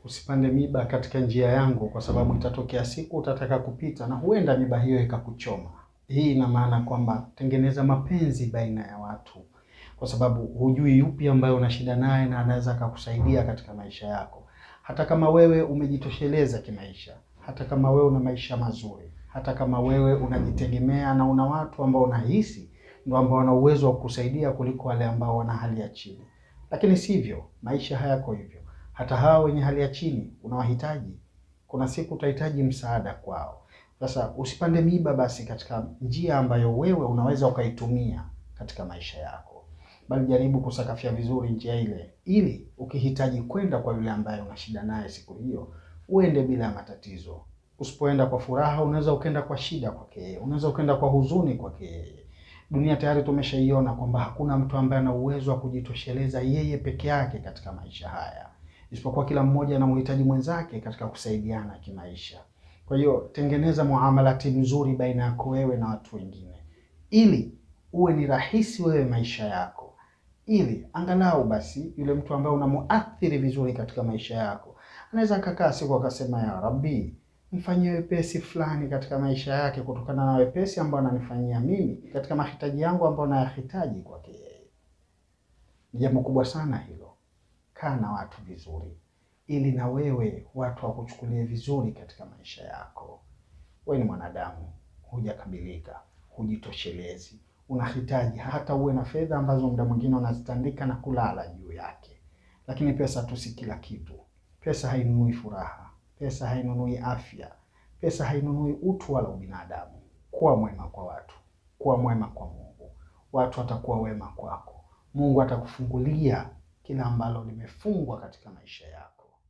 usipande miba katika njia yangu, kwa sababu itatokea siku utataka kupita na huenda miba hiyo ikakuchoma. Hii ina maana kwamba tengeneza mapenzi baina ya watu, kwa sababu hujui yupi ambaye una shida naye na anaweza akakusaidia katika maisha yako. Hata kama wewe umejitosheleza kimaisha, hata kama wewe una maisha mazuri, hata kama wewe unajitegemea na una watu ambao unahisi ndio ambao wana uwezo wa kukusaidia kuliko wale ambao wana hali ya chini, lakini sivyo, maisha hayako hivyo. Hata hao wenye hali ya chini unawahitaji, kuna siku utahitaji msaada kwao. Sasa usipande miba basi katika njia ambayo wewe unaweza ukaitumia katika maisha yako, bali jaribu kusakafia vizuri njia ile, ili ukihitaji kwenda kwa yule ambaye una shida naye siku hiyo uende bila ya matatizo. Usipoenda kwa furaha, unaweza ukenda kwa shida kwake yeye, unaweza ukenda kwa huzuni kwake yeye. Dunia tayari tumeshaiona kwamba hakuna mtu ambaye ana uwezo wa kujitosheleza yeye peke yake katika maisha haya, isipokuwa kila mmoja anamhitaji mwenzake katika kusaidiana kimaisha. Kwa hiyo tengeneza muamalati mzuri baina yako wewe na watu wengine, ili uwe ni rahisi wewe maisha yako, ili angalau basi yule mtu ambaye unamuathiri vizuri katika maisha yako anaweza akakaa siku akasema, ya Rabbi, mfanyie wepesi fulani katika maisha yake, kutokana na wepesi ambao ananifanyia mimi katika mahitaji yangu ambayo nayahitaji kwake yeye. Ni jambo kubwa sana hilo. Kaa na watu vizuri ili na wewe watu wakuchukulie vizuri katika maisha yako. Wewe ni mwanadamu, hujakamilika, hujitoshelezi, unahitaji hata uwe na fedha ambazo muda mwingine unazitandika na kulala juu yake, lakini pesa tu si kila kitu. Pesa hainunui furaha, pesa hainunui afya, pesa hainunui utu wala ubinadamu. Kuwa mwema kwa watu, kuwa mwema kwa Mungu, watu watakuwa wema kwako. Mungu atakufungulia kila ambalo limefungwa katika maisha yako.